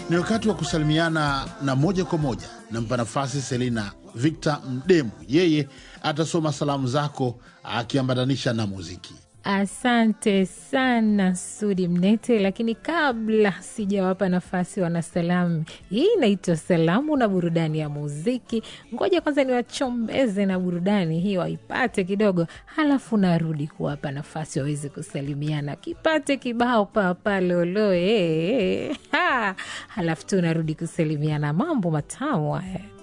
Ni wakati wa kusalimiana na moja kwa moja nampa nafasi Selina Victor Mdemu, yeye atasoma salamu zako akiambatanisha na muziki. Asante sana Sudi Mnete, lakini kabla sijawapa nafasi wanasalamu, hii inaitwa salamu na burudani ya muziki. Ngoja kwanza niwachombeze na burudani hii waipate kidogo, halafu narudi kuwapa nafasi waweze kusalimiana, kipate kibao papa loloe, halafu tu narudi kusalimiana. Mambo matamu haya.